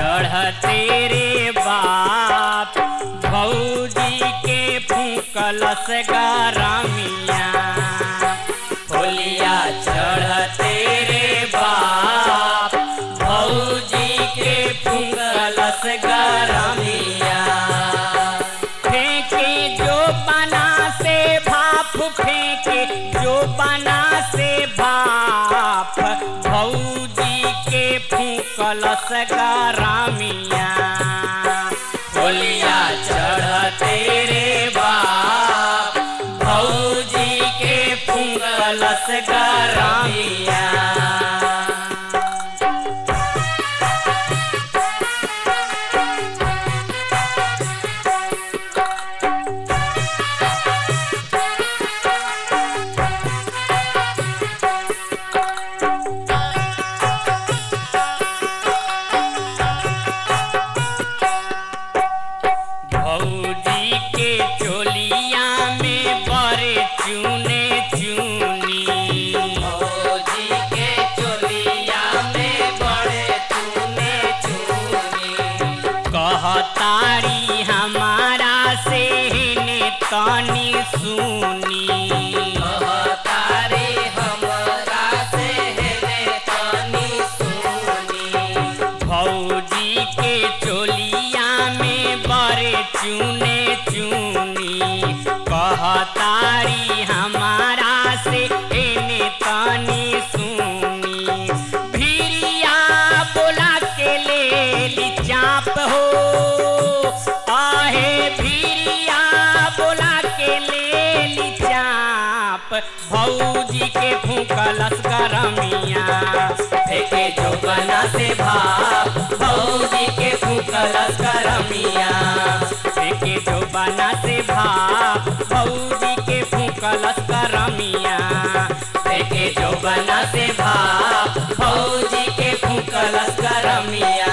चढ़ते रे बाप भौजी के फूकलस गरमिया होलिया चढ़ते रे बाप भौजी के फूकलस गरमिया फेंके जो बना से भाप फेंके जो बना से भाप भौजी के फूकलस गरमिया होलिया चढ़ते रे बाप भौजी के फूकलस गरमिया भौजी के चोलिया में बड़े चूने चूनी भौजी के चोलिया में बड़े तूने चूनी कहतारी हमारा से ने तनी सुनी कहतारे हमरा से हेने तनी सुनी भौजी के चोलिया में बड़े चूने चूनी कहतारी हमारा से ने तनी सुनी भिरिया बोला के ले ली चाप हो आहे भिरिया बोला के ले ली चाप भौजी के फूकलस गरमिया फेंके जो बना से भाप भौजी के फूकलस करमिया फेंके जो बना से भाप भौजी के फूकलस गरमिया फेंके जो बना से भाप भौजी के फूकलस करमिया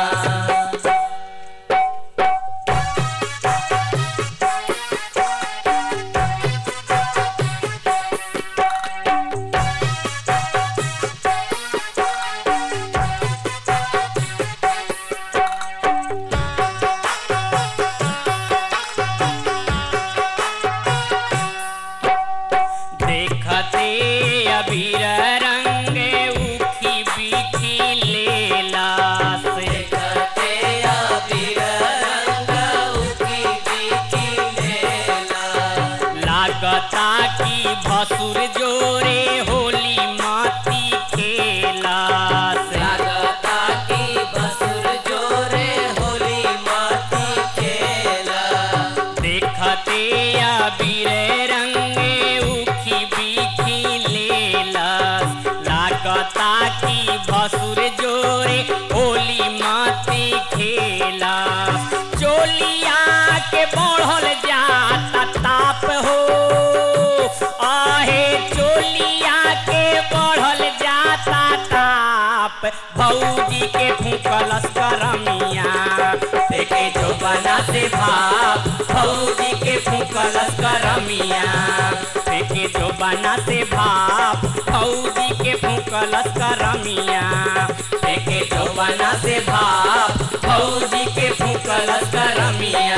देखते अबीर रंग उखी बिखी लेला से देखते अबीर रंग उकी बिकी लेला लागता की भसुर जोरे होली माती खेला से लागता की बसुर जोरे होली माती खेला देखते अबीर रंग उखी बिखी लेला लागता की भसुर जोरे होली माती खेला चोलिया के बढ़ल जाता ताप हो आहे चोलिया के बढ़ल जाता ताप भौजी के फूकलस करमिया फेंके जो बना से भाप भौजी के फूकलस करमिया फेंके जो बना से भाप भौजी के फूकलस करमिया फेंके जो बना से भाप भौजी के फूकलस करमिया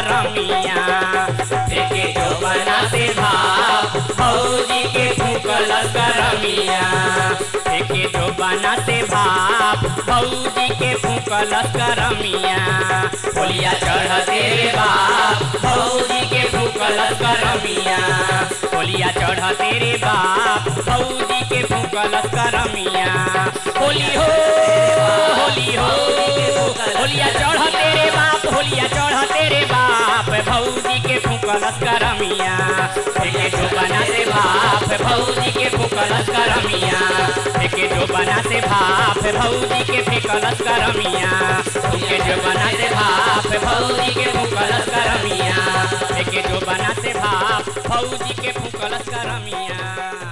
करमिया देखे जो बना से भाप भौजी के फूकलस करमिया देखे जो बना से भाप भौजी के फूकलस करमिया होलिया चढ़ तेरे बाप भौजी के फूकलस करमिया होलिया चढ़ तेरे बाप भौजी के फूकलस करमिया होली हो होली हो होलिया चढ़ तेरे बाप होलिया चढ़ तेरे बाप भौजी के फूकलस करमिया देखे जो बना से भाप भौजी के फूकलस करमिया देखे जो बना से भाप भौजी के फेकलस करमिया देखे जो बना से भाप भौजी के फूकलस करमिया देखे जो बना से भाप भौजी के फूकलस करमिया